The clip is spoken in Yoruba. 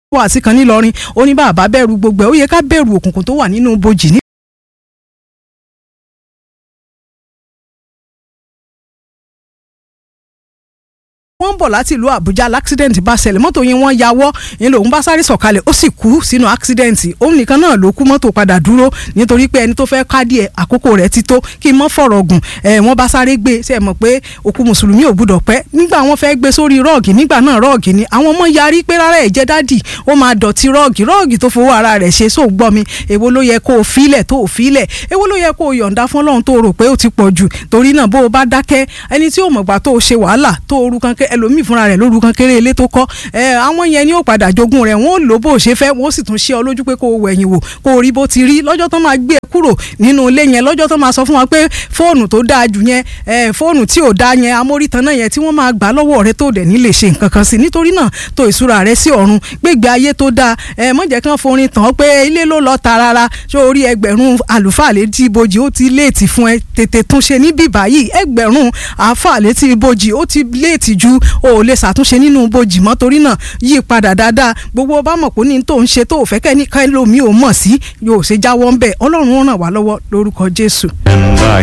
wàásì kan nílọrin ó ní bàbá bẹ̀rù gbogbo ẹ̀ ó yẹ ká bẹ̀rù òkùnkùn tó wà nínú bojì ní. wọ́n ń bọ̀ láti ìlú àbújá l'accident bá ṣẹlẹ̀ mọ́tò yẹn wọ́n yawọ́ yẹn lòun bá sáré sọ̀kalẹ̀ ó sì kú sínú accident òun nìkan náà ló kú mọ́tò padà dúró nítorí pé ẹni tó fẹ́ kádìí ẹ̀ àkókò rẹ̀ ti tó kí n mọ́ fọ̀rọ̀ gùn ẹ̀ wọ́n bá sáré gbé ṣe é mọ̀ pé òkú mùsùlùmí ò gbúdọ̀ pẹ́ nígbà wọ́n fẹ́ gbé sórí rọ́ọ̀gì nígbà náà rọ́ọ̀gì ni àwọn ọmọ yarí pé rárá ẹ̀ jẹ́ dádì ó máa dọ̀tí rọ́ọ̀gì rọ́ọ̀gì tó fowó ara rẹ̀ ṣe sóò gbọ́ mi èwo ló yẹ kó o filẹ̀ tó o filẹ̀ èwo ló yẹ kó o yọ̀ǹda fún ọlọ́run tó o rò pé ó ti pọ̀ jù torí náà bó o bá dákẹ́ ẹni tí ò mọ̀gbà tó o ṣe wàhálà tó o rú kankan ẹlòmíì fúnra rẹ̀ lóru kan kéré ilé tó kọ́ ẹ àwọn yẹn ni ó padà jogún rẹ̀ wọ́n ó lò bó ṣe fẹ́ wọ́n ó sì tún ṣe ọ lójú pé kó o wẹ̀yìn wò kó o rí bó ti rí lọ́jọ́ tó máa gbé e kúrò nínú ilé yẹn lọ́jọ́ tó máa sọ fún wa pé fóònù tó dáa jù yẹn ẹ fóònù tí ò dáa yẹn amórítan náà yẹn tí wọ́n máa gbà lọ́wọ́ rẹ tó dẹ̀ ní lè ṣe nǹkan kan sí nítorí náà tó ìṣúra rẹ sí ọ̀run gbégbé ayé tó dáa ẹ mọ̀jẹ̀ kan forin tàn pé ilé ló lọ ta rárá ṣé orí ẹgbẹ̀rún àlùfáà létí ibojì ó ti léètì fún ẹ tètè túnṣe níbí báyìí ẹgbẹ̀rún àáfàá létí ibojì ó ti léètì ju o ò lè ṣàtúnṣe nínú ibojì mọ́ torí náà yí padà dáadáa gbogbo bá mọ̀ pé ní tó ń ṣe tó ò fẹ́ kẹ́ ní ká lómi ò mọ̀ sí yóò ṣe jáwọ́ ń bẹ̀ ọlọ́run ó ràn wá lọ́wọ́ lórúkọ jésù. And I